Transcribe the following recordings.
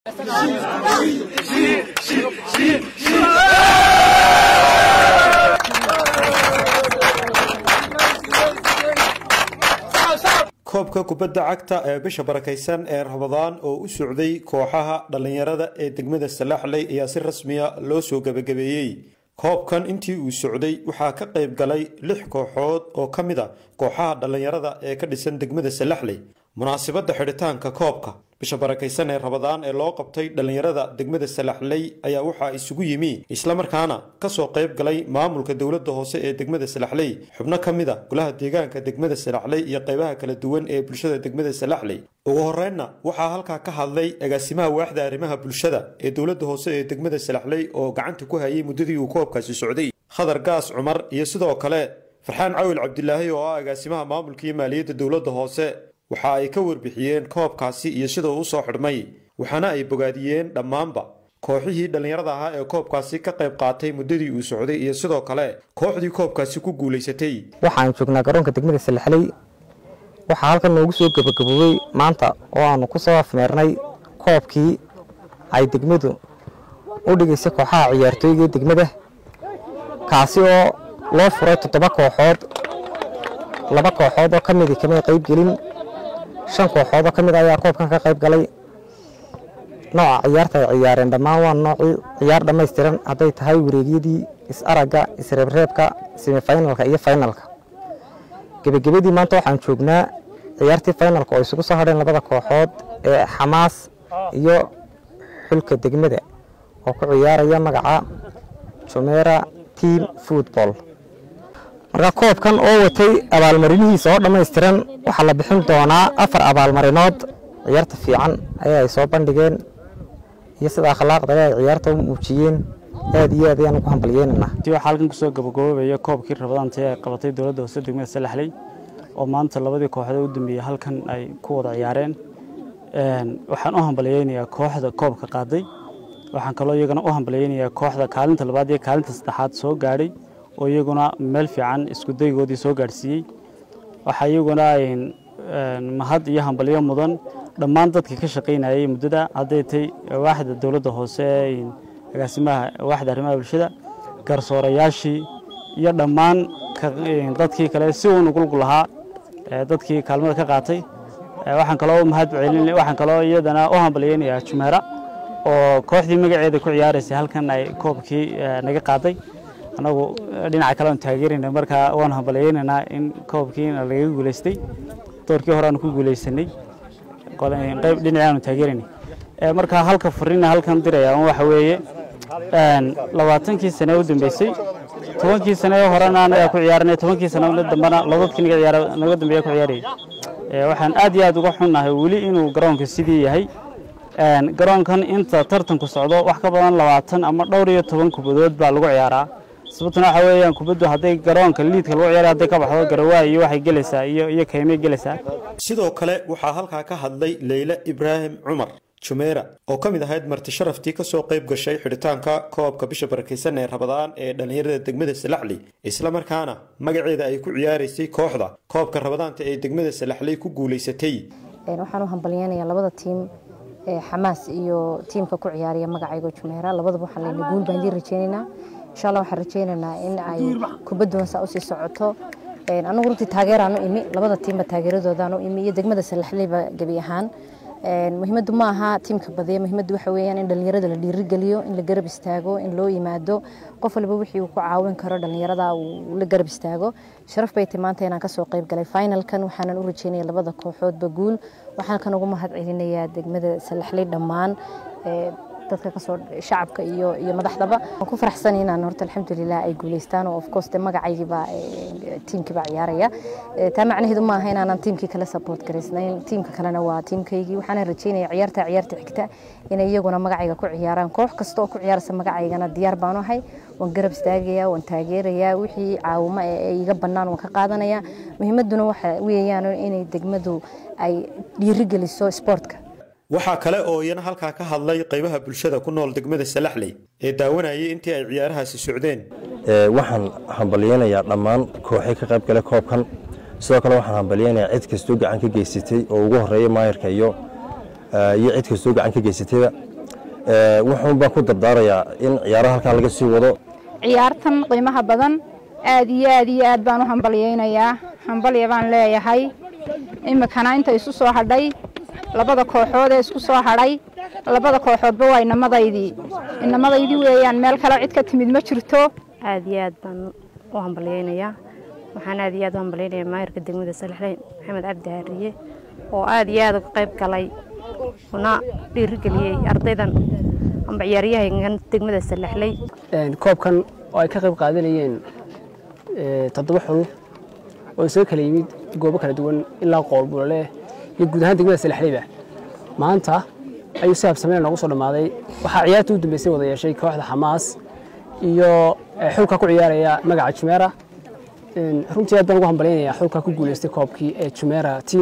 koobka kubadda cagta ee bisha barakaysan ee rabadaan oo u socday kooxaha dhallinyarada ee degmada salaaxley ayaa si rasmiya loo soo gebagabeeyey koobkan intii uu socday waxaa ka qayb galay lix kooxood oo ka mid a kooxaha dhallinyarada ee ka dhisan degmada salaxley munaasabadda xidhitaanka koobka bisha barakaysan ee rabadaan ee loo qabtay dhallinyarada degmada salaxley ayaa waxaa isugu yimi islamarkaana kasoo qayb galay maamulka dowladda hoose ee degmada salaxley xubno ka mid a golaha deegaanka degmada salaxley iyo qaybaha kala duwan ee bulshada degmada salaxley ugu horeynna waxaa halkaa ka hadlay agaasimaha waaxda arrimaha bulshada ee dowladda hoose ee degmada salaxley oo gacanta ku hayay muddadii uu koobkaasi socday khadar gaas cumar iyo sidoo kale farxaan cawil cabdilaahi oo ah agaasimaha maamulka iyo maaliyadda dowladda hoose waxa ay ka warbixiyeen koobkaasi iyo sida uu usoo xidhmay waxaana ay bogaadiyeen dhammaanba kooxihii dhallinyarada ahaa ee koobkaasi ka qayb qaatay muddadii uu socday iyo sidoo kale kooxdii koobkaasi ku guulaysatay waxaan joognaa garoonka degmada salaxley waxaa halkan noogu soo gebagaboobey maanta oo aanu ku soo afmeernay koobkii ay degmadu u dhigaysay kooxaha ciyaartooyga ee degmada kaasi oo loo furay toddoba kooxood laba kooxood oo ka midi kamay qayb gelin shan kooxood oo ka mid ayaa koobkan ka qayb galay nooca ciyaarta ay ciyaareen dhammaan waa noocii ciyaar dhammaystiran hadday tahay wareegyadii is-aragga isreebreebka semifinalka iyo finalka gebagabadii maanta waxaan joognaa ciyaartii finalka oo isugu soo hadheen labada kooxood ee xamaas iyo xulka degmada oo ku ciyaaraya magaca jumera team football marka koobkan oo watay abaalmarinihiisa oo dhammaystiran waxaa la bixin doonaa afar abaalmarinood ciyaarta fiican ayaa ay soo bandhigeen iyo sida akhlaaqda ay ciyaarta u muujiyeen aad iyo aad ayaan ugu hambalyeynanaa waxaa halkan kusoo gabagaboobaya koobkii rabadaanta ee qabatay dowladda hoose degmada salaxley oo maanta labadii kooxood u dambeeyey halkan ay ku wada ciyaareen waxaan u hambalyeynayaa kooxda koobka qaaday waxaan kaloo iyagana u hambalyeynayaa kooxda kaalinta labaad iyo kaalinta saddexaad soo gaadhay oo iyaguna meel fiican isku daygoodii soo gaadhsiiyey waxaa iyaguna mahad iyo hambalyo mudan dhammaan dadkii ka shaqaynayay muddada hadday tay waaxda dowladda hoose agaasimaha waaxda arrimaha bulshada garsoorayaashii iyo dhammaan dadkii kale si uun ugulgu lahaa dadkii kaalmada ka qaatay waxaan kaloo mahad celin waxaan kaloo iyadana u hambalyeynayaa jumeera oo kooxdii magaceeda ku ciyaaraysay halkan ay koobkii naga qaaday anagu dhinaca kale aan taageerayna markaa waan hambalyeynanaa in koobkiina laga guulaystay doorkii hore aanu ku guulaysanay qayb dhinacii aanu taageeraynay markaa halka furina halkan diraya waxa weeye labaatankii sane u dambeysay tobankii sane horena anagaa ku ciyaaranay tobankii sane dambena labadkii naga dambeeya ku ciyaarayay waxaan aad iyo aad uga xunnahay weli inuu garoonka sidii yahay garoonkan inta tartanku socdo wax ka badan labaatan ama dhowr iyo toban kubadood baa lagu ciyaaraa sababtuna waxa weeyaan kubaddu hadday garoonka liidka lagu ciyaara hadday ka baxdo garawaa iyo waxay gelaysaa iyo iyo kaymay gelaysaa sidoo kale waxaa halkaa ka hadlay leyle ibraahim cumar jumeera oo ka mid ahayd marti sharaftii kasoo qayb gashay xidhitaanka koobka bisha barakaysan ee rabadaan ee dhallinyarada degmada salaxley islamarkaana magaceeda ay ku ciyaaraysay kooxda koobka rabadaanta ee degmada salaxley ku guulaysatay waxaan u hambalyeynayaa labada tiim xamaas iyo tiimka ku ciyaaraya magacayga jumeera labadaba waxaan leenahay guul baan idiin rajeynaynaa insha allah waxaan rajeynaynaa in ay kubadduwan saa usii socoto anagu runtii taageeraan u imi labada tiimba taageeradoodaan u imi iyo degmada salaxleyba gebi ahaan muhiimaddu ma aha tiimka badiya muhiimaddu waxa weeyaan in dhallinyarada la dhiirigeliyo in la garab istaago in loo yimaado qof waliba wixii uu ku caawin karo dhallinyarada uu la garab istaago sharaf bay tahay maanta inaan kasoo qayb galay finalkan waxaanan u rajeynaya labada kooxoodba guul waxaan kan ugu mahad celinayaa degmada salaxley dhammaan dadka kasoo shacabka iyo iyo madaxdaba waan ku faraxsan inaan horta alxamdulilah ay guuleystaan oo of course de magacaygiiba tiimkiiba ciyaaraya taa macnaheedu ma aha inaanan tiimkii kale support garaysnayn tiimka kalena waa tiimkaygii waxaana rajeynaya ciyaarta ciyaarta xigta inay iyaguna magacayga ku ciyaaraan koox kasta oo ku ciyaarsa magacaygana diyaar baan ahay waan garab istaagayaa waan taageerayaa wixii caawimo ee iga bannaan waan ka qaadanaya muhiimadduna waxa weeyaan inay degmadu ay dhiirigeliso sportka waxaa kale oo iyana halkaa ka hadlay qaybaha bulshada ku nool degmada salaxley ee daawanayay intii ay ciyaarahaasi socdeen waxaan hambalyeynayaa dhammaan kooxii ka qayb gale koobkan sidoo kale waxaan hambalyeynayaa cid kastoo gacan ka geysatay oo ugu horeeya maayarka iyo iyo cid kastoo gacan ka geysatayba wuxuun baan ku dardaarayaa in ciyaaraha halkaa laga sii wado ciyaartan qiimaha badan aad iyo aad iyo aad baan u hambalyaynayaa hambalya baan leeyahay iminkana inta isu soo hadhay labada kooxood ee isku soo hadhay labada kooxoodba waa inamadaydii inamadaydii weeyaan meel kale cid ka timid ma jirto aad iyo aad baan u hambalyaynayaa waxaan aad iyo aad u hambalyaynayaa maayarka degmada salaxleyn maxamed cabdi haariye oo aad iyo aad uga qayb galay una dhiirigeliyey ardaydan amba ciyaaryahankan degmada salaxley koobkan oo ay ka qayb qaadanayeen toddoba xul oo soo kala yimid goobo kala duwan ilaa qoolbulole iyo guud ahaan degmada salaxleyba maanta ayuu si habsameen noogu soo dhammaaday waxaa ciyaarta u dambeysay wada yeeshay kooxda xamaas iyo xulka ku ciyaaraya magaca jumeera runtii aad baan ugu hambalyaynayaa xulka ku guuleystay koobkii ee jumeera team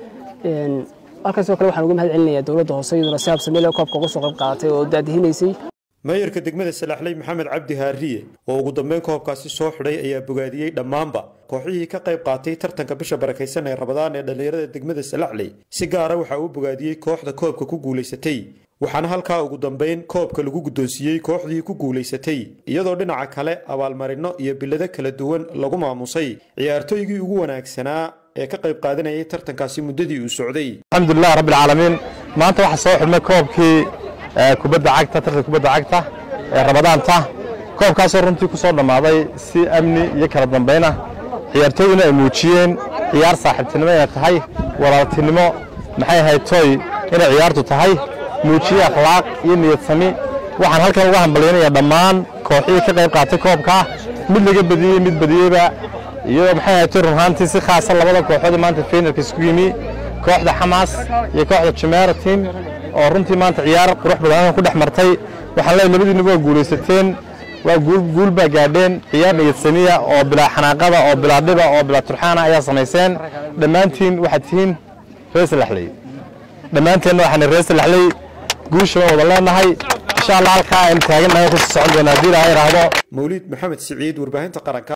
halkan sidoo kale waxaan uga mahad celinayaa dowladda hoose iyaduna si habsameel koobka uga soo qayb qaadatay oo daadihinaysay maayarka degmada salaxley maxamed cabdi haariye oo ugu dambeyn koobkaasi soo xidhay ayaa bogaadiyey dhammaanba kooxihii ka qayb qaatay tartanka bisha barakaysan ee rabadaan ee dhallinyarada degmada salaxley si gaara waxaa uu bogaadiyey kooxda koobka ku guulaysatay waxaana halkaa ugu dambeyn koobka lagu guddoonsiiyey kooxdii ku guulaysatay iyadoo dhinaca kale abaalmarino iyo bilado kala duwan lagu maamusay ciyaartooygii ugu wanaagsanaa ee ka qayb qaadanayay tartankaasi muddadii uu socday alxamdulilah rabbilcaalamiin maanta waxaa soo xidhmay koobkii kubadda cagta tartanka kubadda cagta ee rabadaanta koobkaasoo runtii ku soo dhammaaday si amni iyo kala dambayna ciyaartooyduna ay muujiyeen ciyaar saaxiibtinimo inay tahay walaaltinimo maxay ahayd tooy inay ciyaartu tahay muujiye akhlaaq iyo niyad sami waxaan halkan uga hambalyanayaa dhammaan kooxihii ka qayb qaatay koobka mid laga badiyey mid badiyeyba iyo maxay ahayd tooy runhaantii si khaasa labada kooxoodii maanta finalka isku yimi kooxda xamaas iyo kooxda jumeera team oo runtii maanta ciyaar qurux badan ku dhex martay waxaan leeyahay labadiinaba waa guulaysateen waa guul baa gaadheen ciyaar niyadsamiya oo bilaa xanaaqada oo bilaa dhiba oo bilaa turxaana ayaa samayseen dhammaantiin waxaad tihiin reer salaxley dhammaanteenna waxaan reer salaxley guusha waan wada leenahay insha allah halkaa aynu taagannahay ku socon doonaa haddii ilaha idhaahdo mawliid maxamed siciid warbaahinta qaranka